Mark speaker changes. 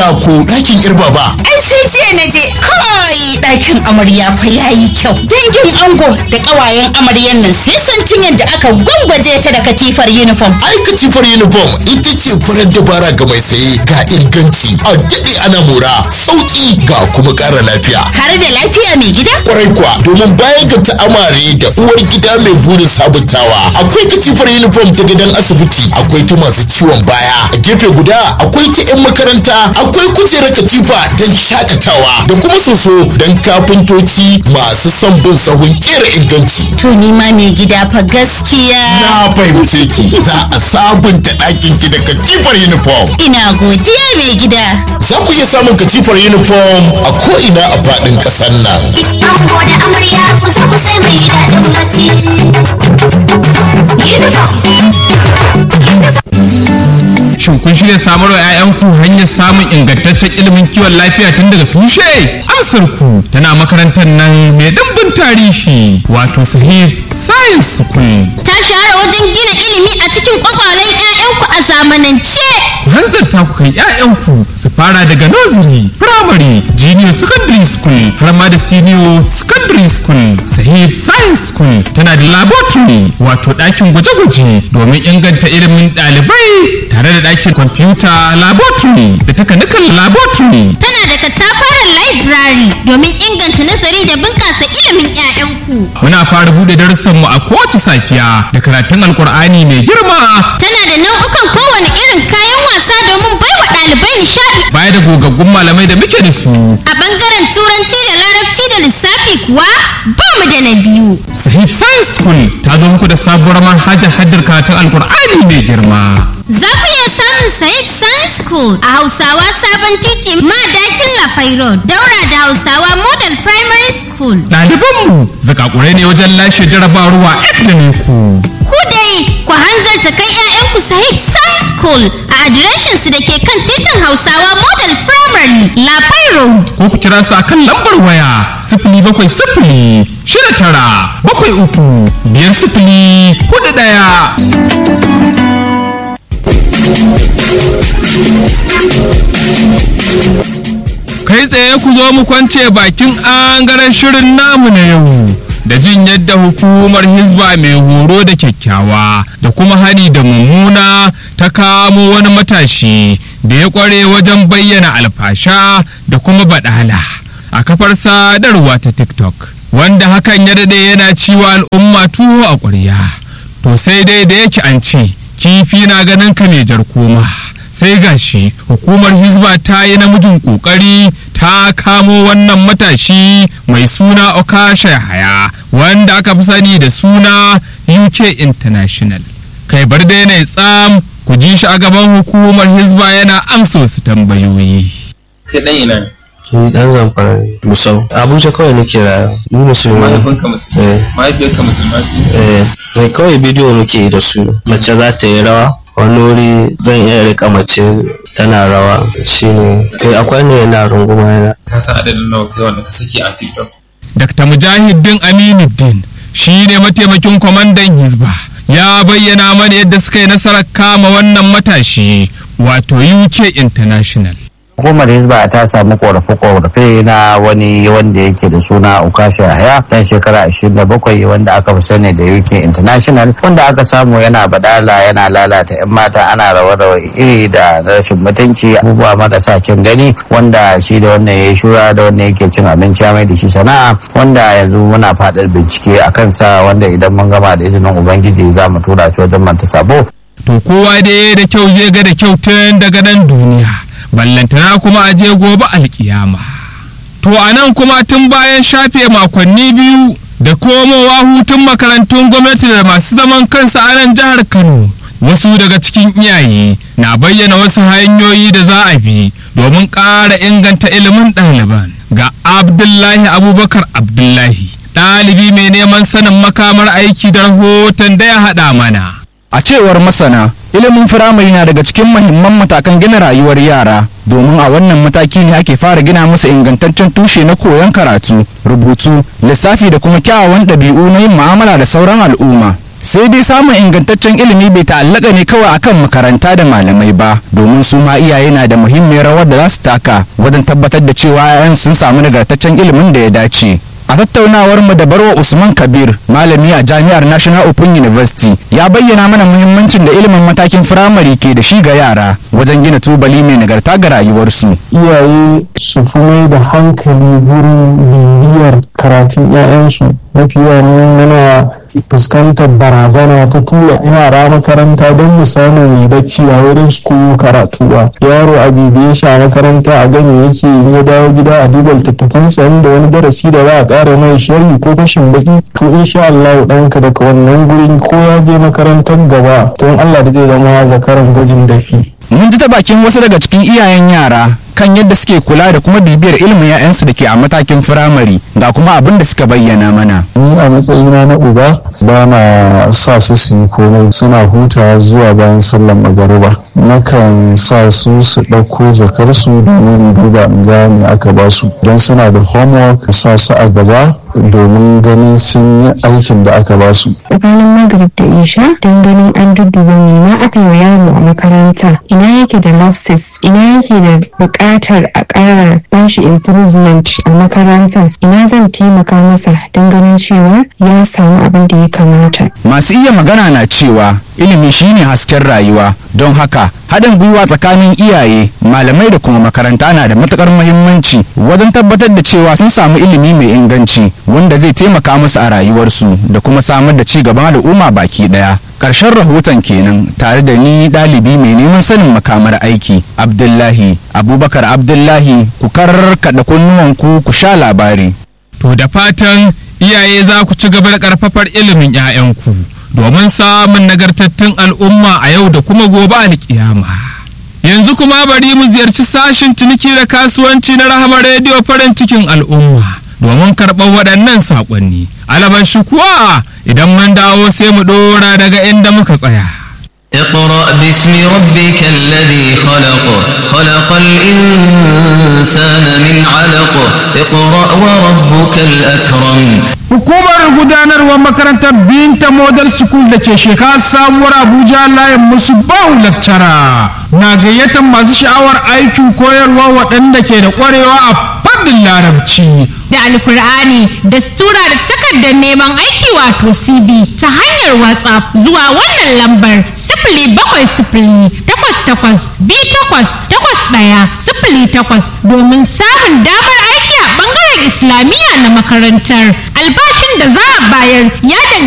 Speaker 1: amarya ko ɗakin yar baba
Speaker 2: Ai sai jiya na je kai ɗakin amarya fa yayi kyau. Dangin ango da ƙawayen amaryan nan sai santin yadda aka gwangwaje ta da katifar uniform.
Speaker 1: ai katifar uniform ita ce farar dabara ga mai saye ga inganci a daɗe ana mora sauƙi ga kuma ƙara lafiya
Speaker 2: Har da lafiya mai gida?
Speaker 1: kwarai kuwa domin bayan ga ta'amare da uwar gida mai burin sabuntawa akwai katifar uniform ta gidan asibiti akwai ta masu ciwon baya a gefe guda akwai ta 'yan makaranta akwai kujerar katifa don shakatawa da kuma soso don kafintoci masu son bin sahun kera inganci
Speaker 2: To ni ma mai gida fa gaskiya.
Speaker 1: na fahimce ki za a sabunta ɗakin ki da katifar uniform
Speaker 2: Ina godiya mai gida.
Speaker 1: za ku iya samun katifar uniform a ko'ina a faɗin ƙasar nan
Speaker 3: Ango da amarya kusa kusa mai daɗin bacci.
Speaker 4: Shin kun shirya samar wa 'ya'yanku hanyar samun ingantaccen ilimin kiwon lafiya tun daga tushe? Amsar ku tana makarantar nan mai dimbin tarihi wato sahih science school.
Speaker 5: ta shahara wajen gina ilimi a cikin kwakwalen 'ya'yanku a zamanance.
Speaker 4: Ku hanzarta ku kai 'ya'yanku su fara daga nursery, primary, junior secondary school har ma da senior secondary school. Sahih science school tana da laboratory wato ɗakin gwaje-gwaje domin inganta ilimin ɗalibai tare da ɗakin computer laboratory da takanikan laboratory.
Speaker 5: Tana da katafaren library domin inganta nazari da bunƙasa ilimin 'ya'yanku.
Speaker 4: Muna fara buɗe darussanmu a kowace safiya da karatun alkur'ani mai girma
Speaker 5: Tana da nau'ukan kowane irin kayan wasa domin baiwa ɗalibai nishaɗi.
Speaker 4: baya da gogaggun malamai da muke da su.
Speaker 5: A ɓangaren turanci da larabci da lissafi kuwa ba mu da na biyu.
Speaker 4: Sahib Science School ta zo muku da sabuwar manhajar haddar karatun alkur'ani mai girma.
Speaker 5: Za ku iya samun Sahib Science School a Hausawa Sabon Titi Madakin Lafai Road, daura da Hausawa Model Primary School.
Speaker 4: Ɗalibanmu zakakurai ne wajen lashe jarabawa da ne ku.
Speaker 5: Ku dai ku hanzarta kai 'ya'yanku Sahib Science School a adireshinsu da ke kan titin Hausawa Model Primary Lafai Road.
Speaker 4: Ko ku kira su akan lambar waya sifili bakwai sifili shida tara bakwai uku biyar sifili hudu ɗaya. Kai tsaye ku zo mu kwance bakin angaren shirin namu na yau. Da jin yadda hukumar Hizba mai horo da kyakkyawa da kuma hani da mummuna ta kamo wani matashi da ya kware wajen bayyana alfasha da kuma badala a kafar sadarwa ta TikTok. Wanda hakan ya dade yana ciwa al'umma tuwo a ƙwarya. To sai dai da yake an ce kifi na ganin ka mai jar koma. sai gashi hukumar hizba ta yi namijin kokari ta kamo wannan matashi mai suna okasha haya wanda aka fi sani da suna uk international kai bar da yanayi tsam ku ji shi a gaban hukumar hizba yana amsa wasu tambayoyi
Speaker 6: kai dan ina ne
Speaker 7: ni dan zamfara ne musau abuja kawai nake rayuwa ni musulmi ne
Speaker 6: mahaifinka musulma
Speaker 7: eh
Speaker 6: mahaifiyarka musulma ce
Speaker 7: eh sai kawai bidiyo muke yi da su mace za ta yi rawa wani wuri zan iya rika mace tana rawa shine kai akwai ne yana runguma yana
Speaker 6: ka san adadin nawa kai wanda ka saki a tiktok
Speaker 4: dr mujahidin aminuddin shi ne mataimakin kwamandan hizba ya bayyana mana yadda suka yi nasarar kama wannan matashi wato uk international
Speaker 8: hukumar hizba ta samu korafe-korafe na wani wanda yake da suna ukasha haya dan shekara 27 wanda aka fi sani da uk international wanda aka samu yana badala yana lalata 'yan mata ana rawa-rawa iri da rashin mutunci abubuwa marasa kyan gani wanda shi da wannan ya shura da wannan yake cin abinci ya mai da shi sana'a wanda yanzu muna faɗar bincike a kansa wanda idan mun gama da izinin ubangiji za mu tura shi wajen manta sabo
Speaker 4: to kowa dai da kyau zai ga da kyau tun daga nan duniya ballantana kuma a je gobe alkiyama to a nan kuma tun bayan shafe makonni biyu da komowa hutun makarantun gwamnati da masu zaman kansa a nan jihar kano wasu daga cikin iyaye na bayyana wasu hanyoyi da za a bi domin ƙara inganta ilimin ɗaliban ga abdullahi abubakar abdullahi ɗalibi mai neman sanin makamar aiki da rahoton da ya haɗa mana
Speaker 9: A cewar masana, ilimin firamare na daga cikin mahimman matakan gina rayuwar yara, domin a wannan mataki ne ake fara gina musu ingantaccen tushe na koyon karatu, rubutu, lissafi da kuma kyawawan ɗabi'u na yin mu'amala da sauran al'umma. sai dai samun ingantaccen ilimi bai ta'allaka ne kawai akan makaranta da malamai ba domin su ma iyaye na da muhimmiyar rawar da za su taka wajen tabbatar da cewa 'ya'yan sun samu nagartaccen ilimin da ya dace a tattaunawar mu da barwa usman kabir malami a jami'ar national open university ya bayyana mana muhimmancin da ilimin matakin firamare ke da shi ga yara wajen gina tubali mai nagarta ga rayuwarsu
Speaker 10: iyaye su fi mai da hankali wurin bibiyar karatun 'ya'yansu mafi yawan muna fuskantar barazana ta tura yara makaranta don mu samu mai bacci a wurin su koyo karatu ba yaro a bibiye shi a makaranta a gani yake in ya dawo gida a duba littattafansa inda wani darasi da za a ƙara mai sharhi ko fashin baki to insha Allah ɗanka daga wannan gurin ko ya je makarantar gaba to in Allah da zai zama zakaran gwajin dafi
Speaker 9: mun ji ta bakin wasu daga cikin iyayen yara kan yadda suke kula da kuma bibiyar ilimin 'ya'yansu da ke a matakin firamare ga kuma abin da suka bayyana mana
Speaker 10: ni a matsayina na uba ba na sa su su yi komai suna hutawa zuwa bayan sallar magariba nakan sa su su ɗauko jakarsu domin in duba in ga me aka ba su don suna da homework sa su a gaba domin ganin sun yi aikin da aka ba su
Speaker 11: tsakanin magrib da isha don ganin an dudduba me ma aka yi yaro a makaranta ina yake da lapses ina yake da buƙatar a ƙara bashi improvement a makaranta ina zan taimaka masa don ganin cewa ya samu abin da ya kamata
Speaker 9: masu iya magana na cewa ilimi shine hasken rayuwa don haka haɗin gwiwa tsakanin iyaye malamai da kuma makaranta na da matuƙar muhimmanci wajen tabbatar da cewa sun samu ilimi mai inganci wanda zai taimaka musu a rayuwarsu da kuma samar da ci gaban al'umma baki ɗaya ƙarshen rahoton kenan tare da ni ɗalibi mai neman sanin makamar aiki abdullahi abubakar abdullahi ku karkaɗa kunnuwanku ku sha labari
Speaker 4: To da fatan iyaye za ku ci gaba da ƙarfafar ilimin 'ya'yanku domin samun nagartattun al'umma a yau da kuma gobe alƙiyama. Yanzu kuma bari mu ziyarci sashin ciniki da kasuwanci na rahama rediyo farin cikin al'umma domin karɓar waɗannan saƙonni. Alaban shi kuwa idan mun dawo sai mu ɗora daga inda muka tsaya.
Speaker 12: اقرأ باسم ربك الذي خلق خلق الإنسان من علق اقرأ وربك الأكرم
Speaker 13: Hukumar gudanarwar makarantar Binta Model School da ke shekara sabuwar Abuja layin musu bahu lakcara na gayyatar masu sha'awar aikin koyarwa waɗanda ke da ƙwarewa a fannin larabci.
Speaker 5: da alkur'ani da stura da takardar neman aiki wato cv ta hanyar whatsapp zuwa wannan lambar sifili bakwai sifili takwas takwas biyu takwas takwas ɗaya sifili takwas domin samun damar aiki a ɓangaren islamiyya na makarantar albashin da za a bayar ya